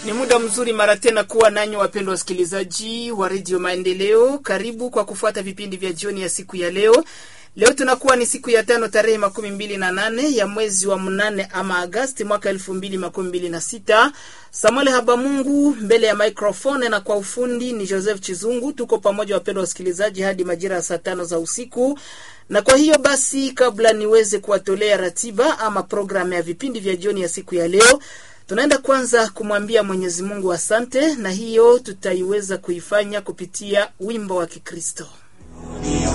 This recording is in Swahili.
Ni muda mzuri mara tena kuwa nanyi wapendwa wasikilizaji wa redio Maendeleo. Karibu kwa kufuata vipindi vya jioni ya siku ya leo. Leo tunakuwa ni siku ya tano tarehe makumi mbili na nane ya mwezi wa mnane ama Agasti mwaka elfu mbili makumi mbili na sita. Samuel Habamungu mbele ya microphone na kwa ufundi ni Joseph Chizungu. Tuko pamoja wapendwa wasikilizaji hadi majira ya saa tano za usiku, na kwa hiyo basi, kabla niweze kuwatolea ratiba ama programu ya vipindi vya jioni ya siku ya leo tunaenda kwanza kumwambia Mwenyezi Mungu asante, na hiyo tutaiweza kuifanya kupitia wimbo wa Kikristo.